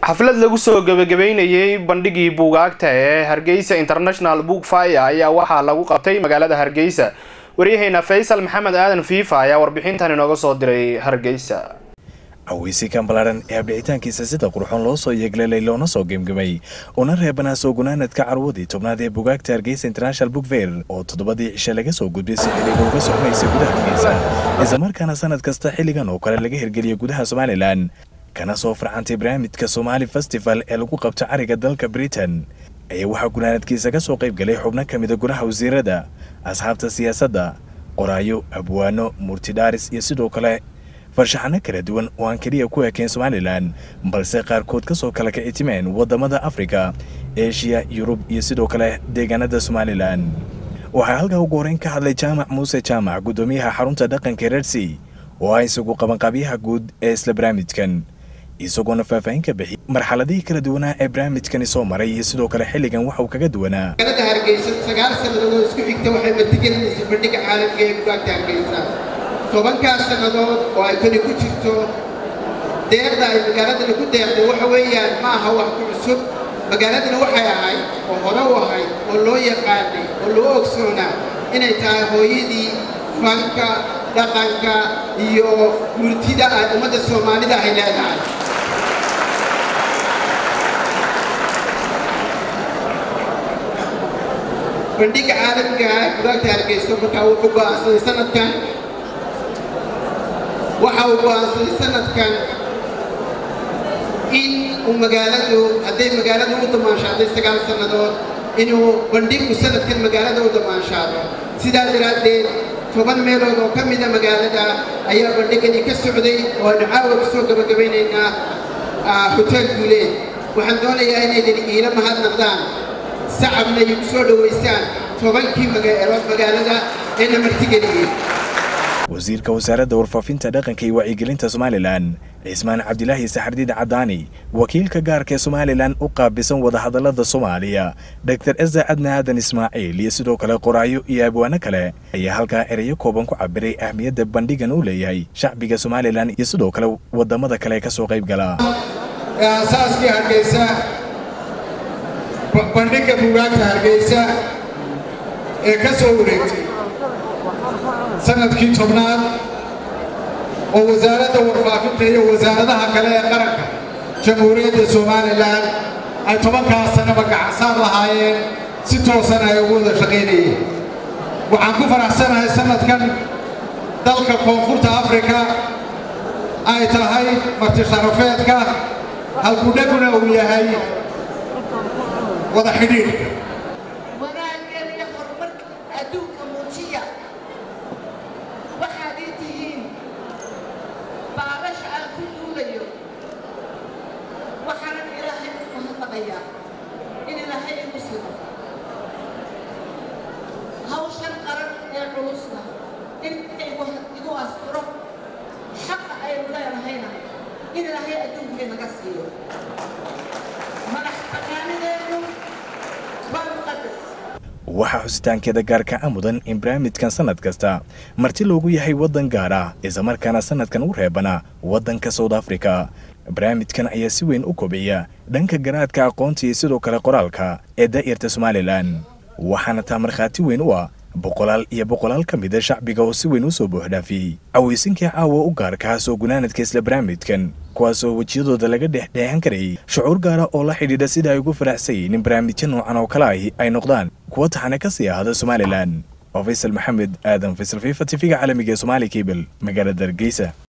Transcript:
xaflad lagu soo gebagabeynayey bandhigii buugaagta ee hargeysa international book fire ayaa waxaa lagu qabtay magaalada hargeysa waryaheena faysal maxamed aadan fiifa ayaa warbixintan inooga soo diray hargeysa aweysikan ballaaran ee abdhicitaankiisa sida qurxoon loo soo yeegleelay loona soo gemgemay una reebanaa soo gunaanadka carwadii tobnaad ee bugaagta hargeysa international book fair oo toddobadii cishe laga soo gudbay si xiliga uga soconaysa gudaha hargeysa islamarkaana sanad kasta xilligan oo kale laga hirgeliya gudaha somalilan kana soo farcantay barnaamijka somaali festival ee lagu qabto cariga dalka britain ayaa waxaa gunaanadkiisa ka soo qayb galay xubno ka mida gudaha wasiirada asxaabta siyaasadda qoraayo abwaano murtidhaaris iyo sidoo kale farshaxano kala duwan oo aan keliya ku ekeen somalilan balse qaarkood ka soo kala kicitimeen waddamada afrika eshiya yurub iyo sidoo kale deegaanada somalilan waxaa halkaa ugu horeyn ka hadlay jaamac muuse jaamac guddoomiyaha xarunta dhaqanka reersi oo ah isagu qabanqaabyaha guud ee isla barnaamijkan isagoona faahfaahin ka bixiyay marxaladihii kala duwanaa ee barnaamijkani soo maray iyo sidoo kale xilligan waxa uu kaga duwanaa magaalada hargeysa sagaal sannadood oo isku xigta waxay martigelinaysa bandhiga caalamka ee bugaagta hargeysa tobankaas sannadood oo ay kani ku jirto deeqda ay magaaladana ku deeqday waxa weeyaan ma aha wax ku cusub magaaladana waxay ahayd oo hore u ahayd oo loo yaqaanay oo loo ogsoonaa inay tahay hooyadii fanka dhaqanka iyo murtida ay ummadda soomaalida ay leedahay bandhiga caalamka ah bugaagta hargeyso markaa wuxuu go'aansaday sanadkan waxa uu go'aansaday sanadkan in uu magaaladu hadday magaaladu u damaanshaadday sagaal sannadood inuu bandhigu sanadkan magaalada u damaanshaado sidaa daraaddeed toban meelood oo ka mida magaalada ayaa bandhigani ka socday oo aynu caawa ku soo gabagabaynaynaa hotel guuleed waxaan doonayaa inaydan iila mahadnaqdaan sacabna igu soo dhowaysaan tobankii magaalada eena martigeliyey wasiirka wasaaradda warfaafinta dhaqanka iyo wacyigelinta somalilan cismaan cabdilaahi saxardiid cadaani wakiilka gaarka ee somalilan u qaabisan wadahadallada soomaaliya dor eza cadna aadan ismaaciil iyo sidoo kale qoraayo iyo abwaano kale ayaa halkaa ereyo kooban ku cabiray ahmiyadda bandhigan uu leeyahay shacbiga somalilan iyo sidoo kale waddamada kale ka soo qayb gala aasaaskii hargeysa bandhigga bugaagta hargeysa ee ka soo wareegtay sanadkii tobnaad oo wasaaradda warfaafinta iyo wasaaradaha kale ee qaranka jamhuuriyadda somalilan ay tobankaas sanaba gacansaar lahaayeen si toosan ay ugu wada shaqaynayeen waxaan ku faraxsanahay sanadkan dalka koonfurta afrika ay tahay martisharafeedka halkudhaguna uu yahay wada xidhiidhka wanaageen iyo horumarka adduunka muujiya waxaad ii tihiin baalasha aan ku duulayo waxaanan ilaahay u mahadnaqayaa in ilaahay igu sido hawshan qaran ee culusna in igu asturo xaqa aynu leenahayna in ilaahay adduunka inaga siiyo madax banaanideenu waa muqadas waxaa xusitaankeeda gaarka a mudan in barnaamijkan sanad kasta marti loogu yahay waddan gaar ah islamarkaana sanadkan u reebana waddanka south africa barnaamijkan ayaa si weyn u kobciya dhanka garaadka aqoonta iyo sidoo kale qoraalka ee daa'irta somalilan waxaana taa markhaati weyn u ah boqolaal iyo boqolaal ka mida shacbiga oo si weyn u soo buuxdhaafiyey aweysinkii caawa u gaarkaa soo gunaanadka isla barnaamijkan kuwaasoo wejiyadooda laga dhexdheexan karayay shucuur gaara oo la xidhiidha sida ay ugu faraxsayeen in barnaamijyo noocan oo kale ahi ay noqdaan kuwa taxane ka sii ahada somalilan oo faysal maxamed aadan faysal fifa tifiga caalamiga ee somaali kabel magaalada hargeysa